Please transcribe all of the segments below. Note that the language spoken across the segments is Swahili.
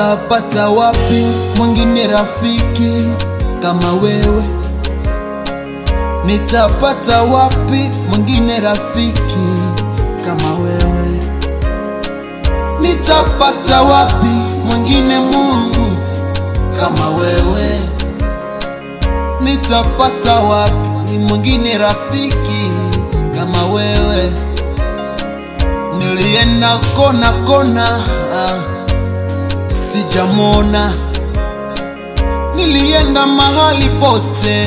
Nitapata wapi mwingine rafiki kama wewe? Nitapata wapi mwingine rafiki kama wewe? Nitapata wapi mwingine Mungu kama wewe? Nitapata wapi mwingine rafiki kama wewe? Nilienda kona kona, ah, sijamona. Nilienda mahali pote,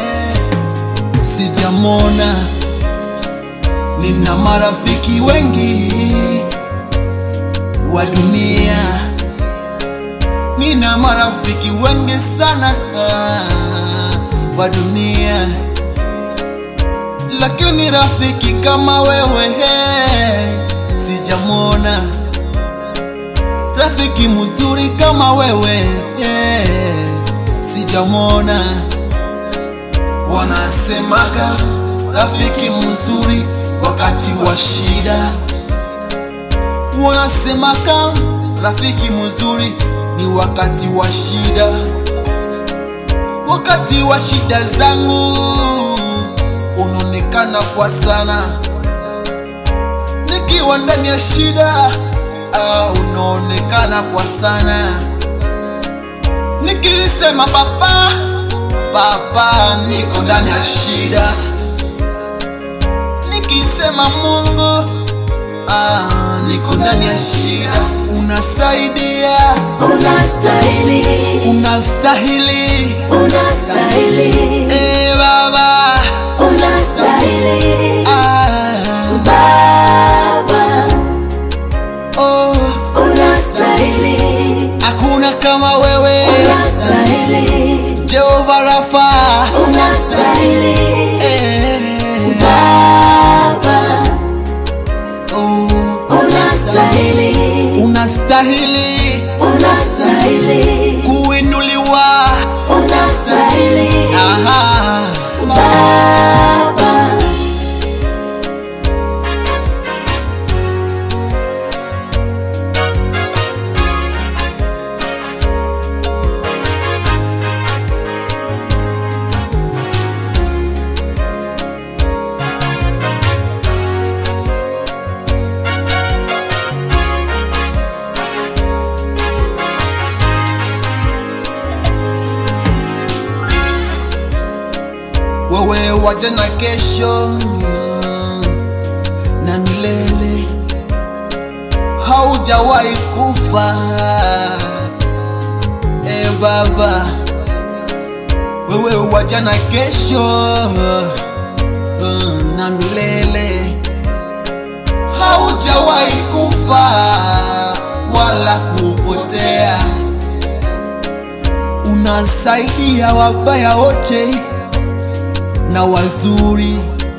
sijamona. Nina marafiki wengi wa dunia, nina marafiki wengi sana ah, wa dunia, lakini rafiki kama wewe hey, sijamwona. Rafiki mzuri kama wewe hey, sijamwona. Wanasemaga rafiki mzuri wakati wa shida, wanasemaga rafiki mzuri ni wakati wa shida. Wakati wa shida zangu unaonekana kwa sana, nikiwa ndani ya shida ah, unaonekana kwa sana, nikisema papa papa, niko ndani ya shida, nikisema Mungu ah, niko ndani ya shida, unasaidia, Unastahili, unastahili unastahili, eh, Baba unastahili, ah, Baba, oh, unastahili, hakuna kama wewe unastahili, Jehova Rafa unastahili, eh, Baba, oh, unastahili, unastahili unastahili, kuinuliwa unastahili, aha, Baba. wewe waja na kesho na milele, haujawahi kufa e Baba, wewe waja na kesho na milele, haujawahi kufa wala kupotea, unasaidia wabaya wote na wazuri,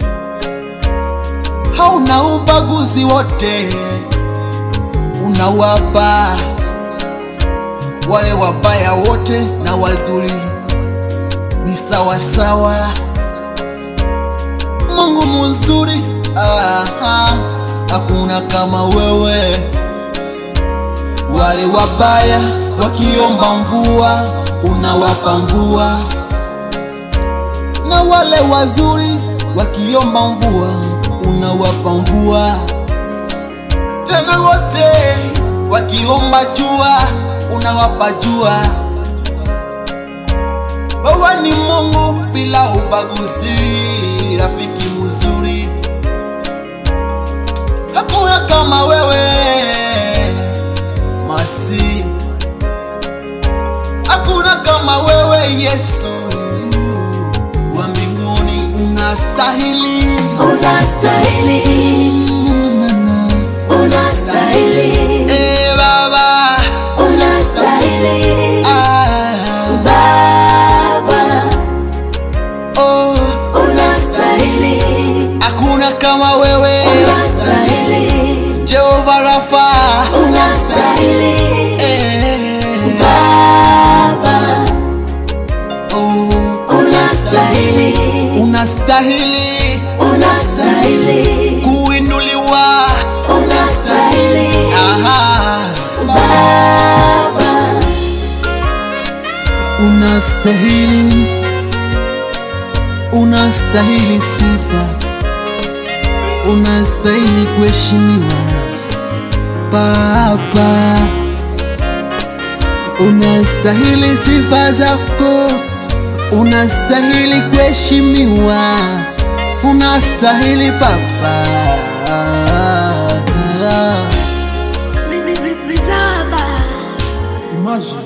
hauna ubaguzi, wote unawapa wale wabaya wote na wazuri, ni sawa sawa. Mungu mzuri, ah, ah, hakuna kama wewe. Wale wabaya wakiomba mvua, unawapa mvua na wale wazuri wakiomba mvua unawapa mvua, tena wote wakiomba jua unawapa jua. Wewe ni Mungu bila ubaguzi, rafiki mzuri, hakuna kama wewe masi, hakuna kama wewe Yesu wa mbinguni unastahili Unastahili, unastahili, Eh, Baba unastahili, ah, Baba, oh, unastahili, hakuna kama wewe unastahili, Jehova Rafa unastahili, eh, Baba, oh, unastahili, unastahili unastahili, kuinuliwa unastahili, aha, Baba, unastahili, unastahili sifa, unastahili kuheshimiwa Baba, unastahili sifa zako, unastahili kuheshimiwa, unastahili Baba. Rizaba Imagine